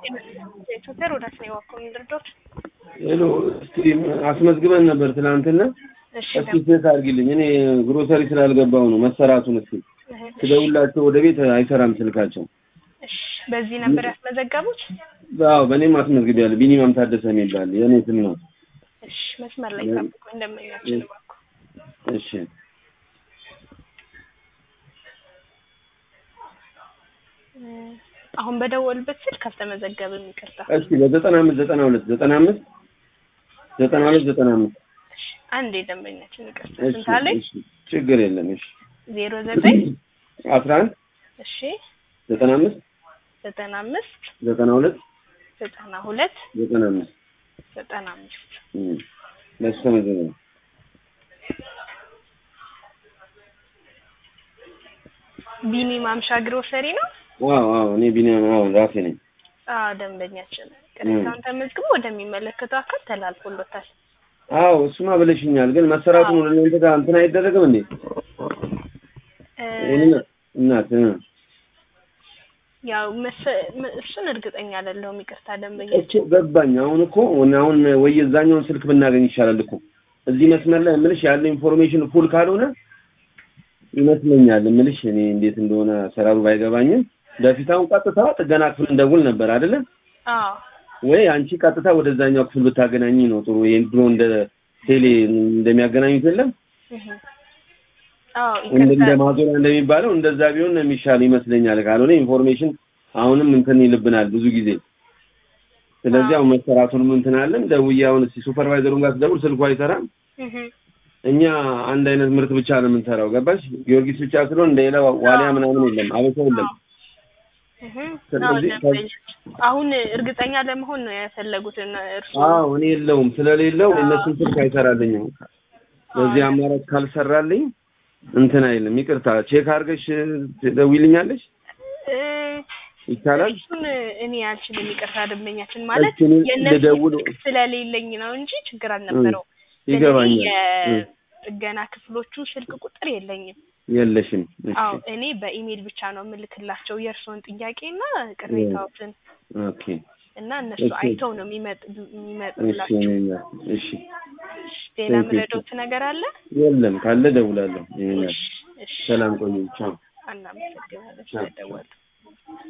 ኢትዮጵያ ወዳት ነው የዋኮን ድርዶች ሄሎ እስቲ አስመዝግበን ነበር ትናንትና። እሺ እስቲ ቼክ አድርጊልኝ። እኔ ግሮሰሪ ስላልገባው ነው መሰራቱን። እስቲ ትደውላቸው ወደ ቤት አይሰራም ስልካቸው። እሺ በዚህ ነበር ያስመዘገቡት? አዎ በእኔም አስመዝግቤያለሁ። ቢኒማም ታደሰ የሚባል የእኔ ስም ነው። እሺ መስመር ላይ ጠብቁ እንደምኛችን እባክዎ። እሺ አሁን በደወልበት ስልክ አልተመዘገብም፣ ይቅርታ። እስቲ በዘጠና አምስት ዘጠና ሁለት ዘጠና አምስት ዘጠና ሁለት ዘጠና አምስት እሺ አንዴ ደንበኛችን ይቅርታ። እሺ ስንት አለኝ? እሺ ችግር የለም። እሺ ዜሮ ዘጠኝ አስራ አንድ እሺ ዘጠና አምስት ዘጠና አምስት ዘጠና ሁለት ዘጠና ሁለት ዘጠና አምስት ዘጠና አምስት እም፣ ለእሱ ተመዘገበ። ቢኒ ማምሻ ግሮሰሪ ነው። አዎ አዎ እኔ ቢኒያም አዎ ራሴ ነኝ። አዎ ደንበኛችን ቅሬታውን ተመዝግቦ ወደሚመለከተው አካል ተላልፎሎታል። አዎ እሱማ ብለሽኛል፣ ግን መሰራቱን ወደ እናንተ ጋር እንትን አይደረግም እንዴ? እ፣ ይሄንን እናት እ፣ ያው መሰ- መ- እሱን እርግጠኛ አይደለሁም። ይቅርታ ደንበኛ እኮ ገባኝ። አሁን እኮ አሁን ወይ የዛኛውን ስልክ ብናገኝ ይሻላል እኮ እዚህ መስመር ላይ የምልሽ ያለው ኢንፎርሜሽን ፉል ካልሆነ ይመስለኛል የምልሽ እኔ እንዴት እንደሆነ አሰራሩ ባይገባኝም በፊት አሁን ቀጥታ ጥገና ክፍል እንደውል ነበር አይደለ አዎ ወይ አንቺ ቀጥታ ወደዛኛው ክፍል ብታገናኝ ነው ጥሩ። ይሄን ድሮ እንደ ቴሌ እንደሚያገናኙት የለም እህ። አዎ እንደ እንደ ይቅርታ ማዞሪያ እንደሚባለው እንደዛ ቢሆን ነው የሚሻል ይመስለኛል። ካልሆነ ኢንፎርሜሽን አሁንም እንትን ይልብናል ብዙ ጊዜ። ስለዚህ አሁን መሰራቱንም እንትን አለን። ደውዬ አሁን እስኪ ሱፐርቫይዘሩን ጋር ስደውል ስልኩ አይሰራም። እህ። እኛ አንድ አይነት ምርት ብቻ ነው የምንሰራው። ገባሽ? ጊዮርጊስ ብቻ ስለሆነ እንደ ሌላ ዋሊያ ምናምን የለም፣ አበሻ የለም። እህ። ስለዚህ አዎ ደንበኛ አሁን እርግጠኛ ለመሆን ነው የፈለጉት እና እርሱ አዎ እኔ የለውም ስለሌለው እነሱን ስልክ አይሰራልኝም። በዚህ አማራጭ ካልሰራልኝ እንትን አይልም። ይቅርታ ቼክ አድርገሽ ትደውይልኛለሽ እ፣ ይቻላል? እሱን እኔ አልችልም። ይቅርታ ደንበኛችን ማለት እስኪ እኔ የእነሱ ልደውል ስልክ ስለሌለኝ ነው እንጂ ችግር አልነበረው። ይገባኛል። እ፣ የጥገና ክፍሎቹ ስልክ ቁጥር የለኝም። የለሽም። እሺ አዎ እኔ በኢሜል ብቻ ነው የምልክላቸው የእርስዎን ጥያቄና ቅሬታዎትን ኦኬ እና እነሱ እሺ። አይተው ነው የሚመጥ እሺ የሚመጡላቸው። እኔ- እሺ ሌላ ቴንክ ዩ። ምረዶት ነገር አለ? የለም ካለ ደውላለሁ። ይሄኛል እሺ፣ እሺ። ሰላም ቆዩ። ቻው እናመሰግናለን ስለደወሉ።